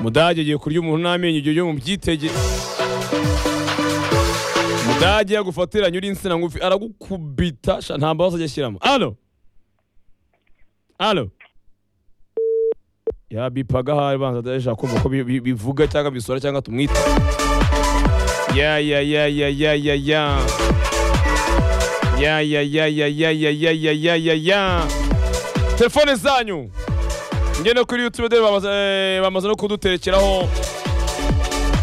mudage agiye kurya umuntu n'amenyo igihe ujye mu byitege mudage yagufatiranye uri insina ngufi aragukubita sha, nta mbabazi ajya ashyiramo alo alo yabipaga ahari banza adashaka kumva ko bi- bi- bivuga cyangwa bisora cyangwa tumwita ya ya ya ya ya ya ya ya ya ya ya ya ya ya ya ya ya ya telefone zanyu njye no kuri youtube bamaze eh, bamaze no kuduterekeraho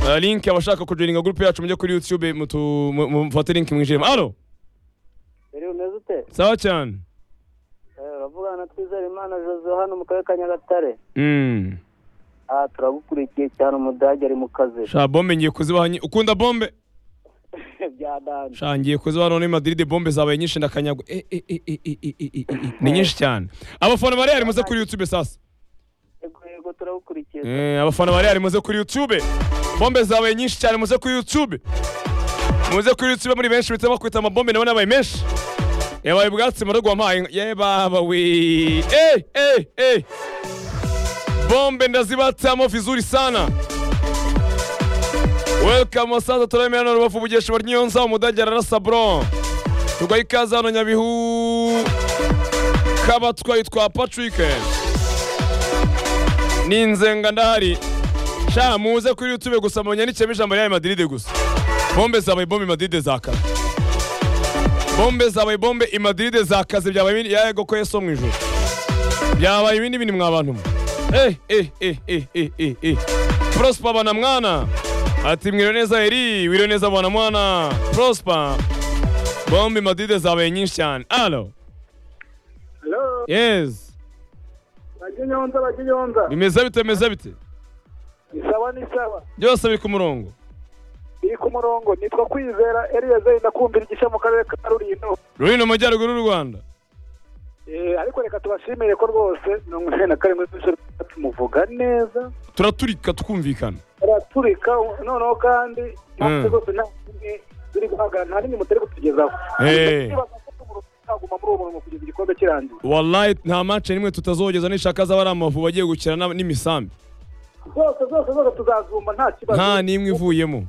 eh, link abashaka kujoininga group yacu mujye kuri youtube mutu- mu- mu- mufate link mwinjiremo alo Eri umeze ute? sawa cyane Eh, Uravugana na Twizerimana Jose hano mu karere ka Nyagatare. Mm. Ah, turagukurikiye cyane umudage ari mu kazi. sha bombe ngiye kuzibaha nyi- ukunda bombe Byadanje. sha ngiye kuzibaha none madrid bombe zabaye nyinshi ndakanyagwa Eh, eh, eh, eh, eh, eh, eh, eh, eh. ni nyinshi cyane abafana ba real muze kuri youtube sasa Yego yego turagukurikiye. Eh, abafana ba Real muze kuri YouTube. Bombe zabaye nyinshi cyane muze kuri YouTube. Muze kuri YouTube muri benshi bitama kwita amabombe nabo nabaye menshi. Yabaye ubwatsi mu rugo wampaye. Ye baba we. Eh eh eh. Bombe ndazibatamo vizuri sana. Welcome sasa turame hano rubavu bugesha bari nyonza umudage ararasa bro. Tugaye ikaze hano Nyabihu. Kabatwa yitwa Patrick ni inzenga ndahari sha muze kuri youtube gusa munyandikemo ijambo rya Real madrid gusa bombe zabaye bombe madrid zakaze bombe zabaye bombe i madrid zakaze byabaye ibindi yego ko yeso mu ijuru byabaye ibindi bindi mwa bantu mwe eh eh eh eh eh eh eh prosper bana mwana ati mwiriwe neza eri wiriwe neza bana mwana prosper bombe madrid zabaye nyinshi cyane alo Hello, yes baginyonza baginyonza. bimeze bite bimeze bite Isawa ni sawa. byose biri ku murongo Iri ku murongo nitwa Kwizera Eliezer ndakumvira igice mu karere ka Rulindo. ruri mu majyaruguru y'u rwanda Eh, ariko reka tubashimire ko rwose mirongo ine na karindwi z'ijoro tumuvuga neza. turaturika tukumvikana araturika noneho kandi impamvu Mm. zose nta kimwe ziri guhagarara nta n'imwe mutari kutugezaho Eh. Ndibaza ko tugomba kuzaguma muri uwo murongo kugeza igikombe kirangiye wallahi nta mace nimwe tutazogeza nishaka zaba ari amavubi agiye gukina n'ab- n'imisambi zose zose zose tuzazumba nta kibazo nta n'imwe ivuyemo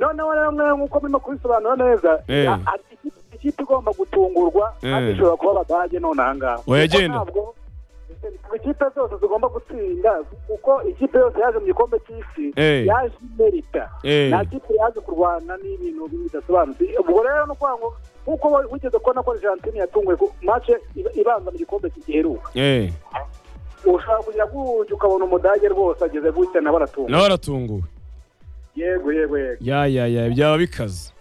noneho rero mwe nk'uko murimo kubisobanura neza Eh. a- a- ikipe- ikipe igomba gutungurwa Eh. kandi ishobora kuba abadage none aha ngaha Oya, Kuko genda. ntabwo ikipe zose zigomba gutsinda kuko ikipe yose yaje mu gikombe cy'isi Eh. yaje imerita Eh. nta kipe yaje kurwana n'ibintu bidasobanutse ubwo rero ni ukuvuga ngo nk'uko wa- wigeze kubona ko argentine yatunguwe ku mace ib- ibanza mu gikombe giheruka eh ushobora kugira gutya ukabona umudage rwose ageze gutya nawe aratunga nawe aratunguwe yego yego yego ya ya ya byaba bikaze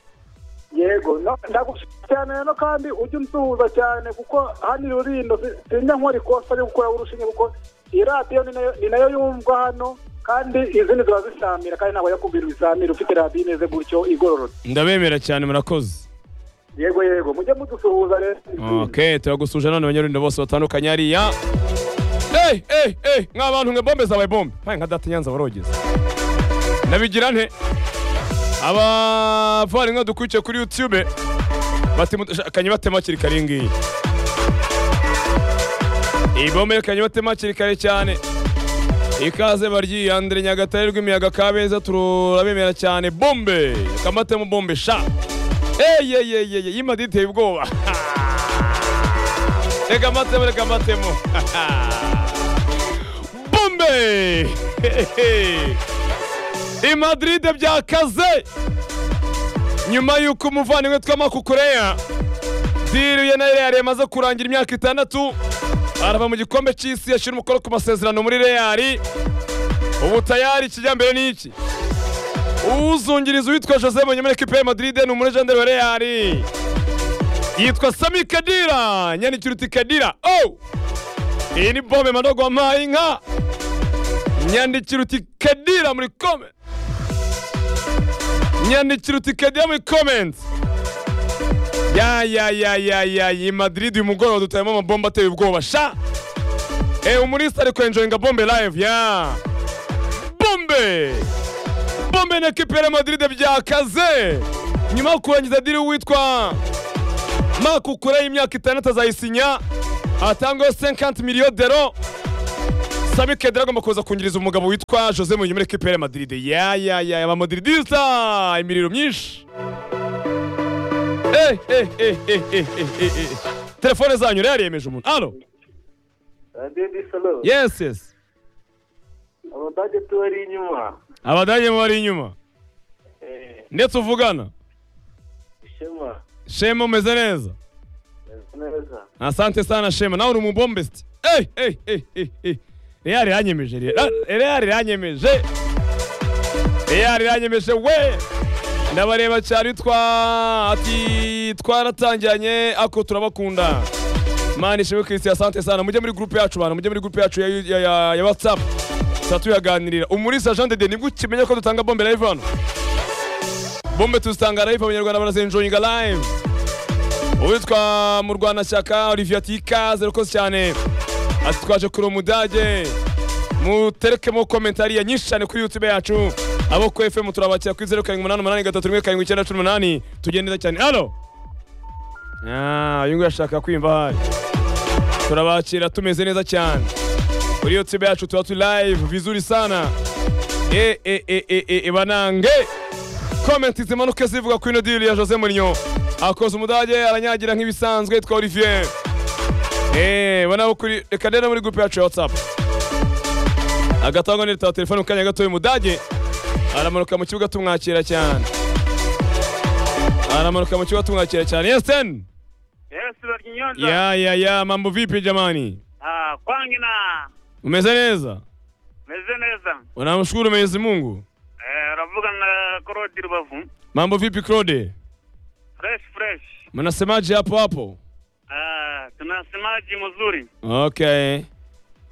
yego no- ndagushimira cyane rero kandi ujye unsuhuza cyane kuko hano i rurindo si- sinjya nkora ikosa ryo gukora urushinge kuko iyi radiyo ni nayo- ni nayo yumva hano kandi izindi ziba zisamira kandi ntabwo yakubwira ibisamira ufite radiyo imeze gutyo igororotse ndabemera cyane murakoze yego yego mujye mudusuhuza rero okay turagusuje none abanyarwanda bose batandukanye hariya eh eh eh mwa bantu mwe bombe zabaye bombe mpaye nka data nyanza barogeza nabigira nte abavandimwe dukurikiye kuri youtube bati kanye batema hakiri kare iyi ngiyi iyi bombe kanye batema hakiri kare cyane ikaze baryi Andre Nyagatare rw'imiyaga Kabeza turabemera cyane bombe kamatemo bombe sha eye eye eye eye yima diteye ubwoba reka matemo reka matemo bombe i Madrid byakaze nyuma y'uko umuvandimwe tw'amakukureya diruye na Real yamaze kurangira imyaka itandatu arava mu gikombe cy'isi yashyira umukono ku masezerano muri Real ubu tayari kijyambere ni iki uzungiriza uwitwa Jose Munyemere kipe ya Madrid ni umurejenderi wa Real yitwa Sami Kadira nyandikiruti Kadira oh iyi ni bombe madogo wampaye inka nyandikiruti Kadira muri comment nyandikiruti Kadira muri comment ya ya ya ya ya iyi Madrid uyu mugoroba dutayemo amabomba ateye ubwoba sha eh umurisa ari kwenjoyinga bombe live ya bombe bombe na ekipe ya Madrid byakaze nyuma yo kurangiza diri witwa Marco Kure y'imyaka itandatu azayisinya atangaho 50 million d'euros sami kedera agomba kuza kungiriza umugabo witwa jose munyuma ekipe ya madiride ya ya ya ya mamadiride imiriro myinshi eh eh eh eh eh eh eh eh telefone zanyu rero yemeje umuntu alo Radiyanti salo yes yes abadage tubari inyuma abadage mu bari inyuma Eh, ndetse uvugana shema shema umeze neza meze neza asante sana shema nawe uri umubombe siti eh eh eh eh eh real iranyemeje real real iranyemeje real iranyemeje we ndabareba cyane twa ati twaratangiranye ako turabakunda mani ishimwe kirisi asante sana mujye muri groupe yacu bantu mujye muri groupe yacu ya, ya, ya, ya whatsapp tuba tuyaganirira umurisa jean dede nibwo ukimenya ko dutanga bombe live hano bombe tuzitanga live abanyarwanda barazenjoyinga live uwitwa murwanashyaka olivier ati ikaze rwose cyane ati twaje kuri umudage muterekemo komentariya nyinshi cyane kuri youtube yacu abo ku fm turabakira kuri zeru karindwi umunani umunani gatatu rimwe karindwi icyenda cumi n'umunani tugiye neza cyane alo Ah, uyu nguyu ashaka kwimva hari turabakira tumeze neza cyane kuri youtube yacu tuba turi live vizuri sana e e e e e e banange komenti zimanuke zivuga kuri ino diri ya jose murinyo akoze umudage aranyagira nk'ibisanzwe yitwa olivier eee banabo kuri reka rero muri gurupe yacu ya watsapu agatangwa n'itaba telefone mu kanya gatoya umudage aramanuka mu kibuga tumwakira cyane aramanuka mu kibuga tumwakira cyane yesiteni yes barya inyonza ya ya ya mambo vipi jamani Ah, kwangi na umeze neza meze neza unamshukuru mwenyezi mungu Eh, uravuga na korodi rubavu mambo vipi claude fresh fresh mnasemaje hapo hapo Ah, tunasemaji mzuri okay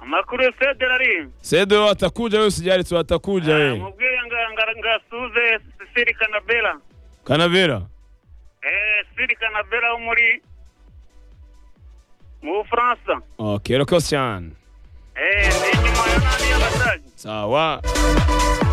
amakuru yose derari sedo atakuja wewe usijali tu atakuja wewe mubwiye nga- nga- ngasuze sisiri kanabela kanavera Eh, sisiri kanabela wo muri mu bufaransa okay rero cyane Eh, ni inyuma ya nani y'abadage sawa